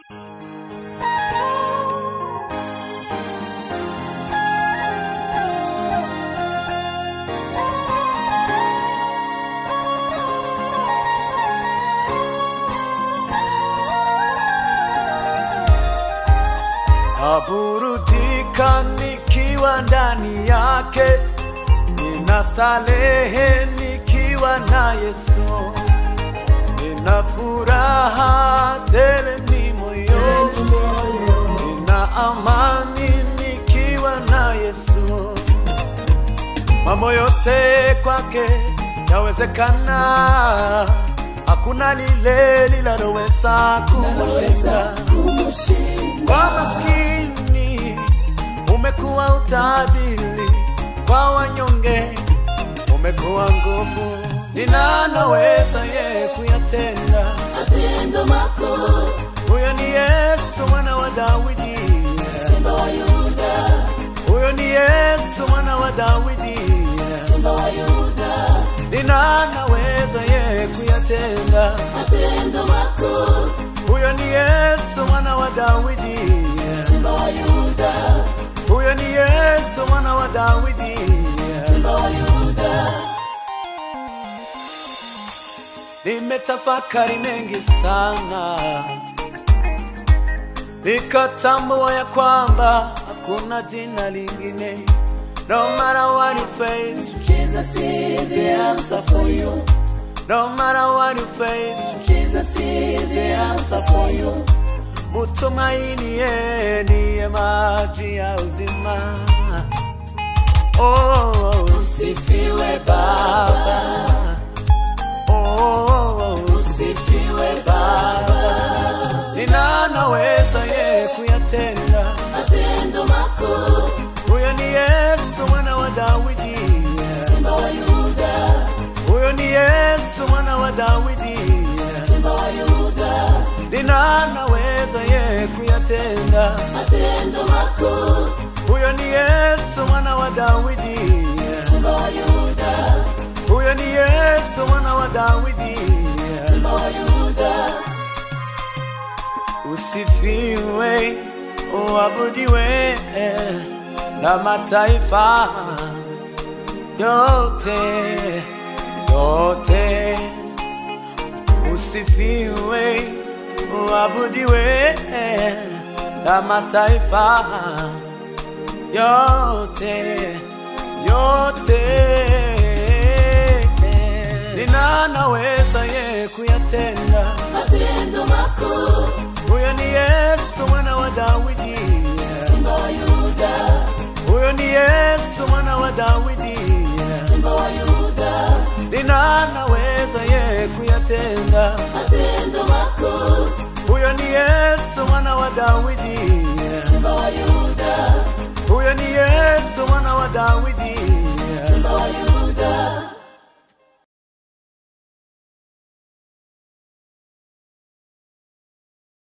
naburudika nikiwa ndani yake, ninasalehe nikiwa na Yesu, nina furaha tele ni moyoni, nina amani nikiwa na Yesu, mambo yote kwake yawezekana, hakuna lile linaloweza kumushinda kwa maskini umekuwa utajiri, kwa wanyonge umekuwa nguvu. Ninanaweza ye kuyatenda, matendo makuu, huyo ni Yesu mwana wa Dawidi, simba wa Yuda, huyo ni Yesu mwana wa Dawidi. simba wa Yuda, Ninanaweza ye kuyatenda, matendo makuu, huyo ni Yesu mwana wa Dawidi, simba wa Yuda, huyo ni Yesu mwana wa Dawidi. simba wa Yuda, Nimetafakari mengi sana, nikatambua ya kwamba hakuna jina lingine. No matter what you face, Jesus is the answer for you, no matter what you face, Jesus is the answer for you, mutumaini yeye ndiye maji ya uzima. Oh, usifiwe Baba, oh, usifiwe Baba, ninanaweza ye kuyatenda matendo makuu, Huyo ni Yesu mwana wa Dawidi, simba wa Yuda, huyo ni Yesu mwana wa Dawidi. simba wa Yuda, Ninanaweza ye kuyatenda. matendo makuu, Huyo ni Yesu mwana wa Dawidi, simba wa Yuda, huyo ni Yesu mwana wa Dawidi. simba wa Yuda, Usifiwe, uabudiwe na mataifa yote yote. Usifiwe, uabudiwe na mataifa yote yote. Ninanaweza ye kuyatenda matendo makuu, huyo ni Yesu mwana wa Dawidi, simba wa Yuda, huyo ni Yesu mwana wa Dawidi. simba wa Yuda, Ninanaweza ye kuyatenda, matendo makuu, huyo ni Yesu mwana wa Dawidi, simba wa Yuda, huyo ni Yesu mwana wa Dawidi.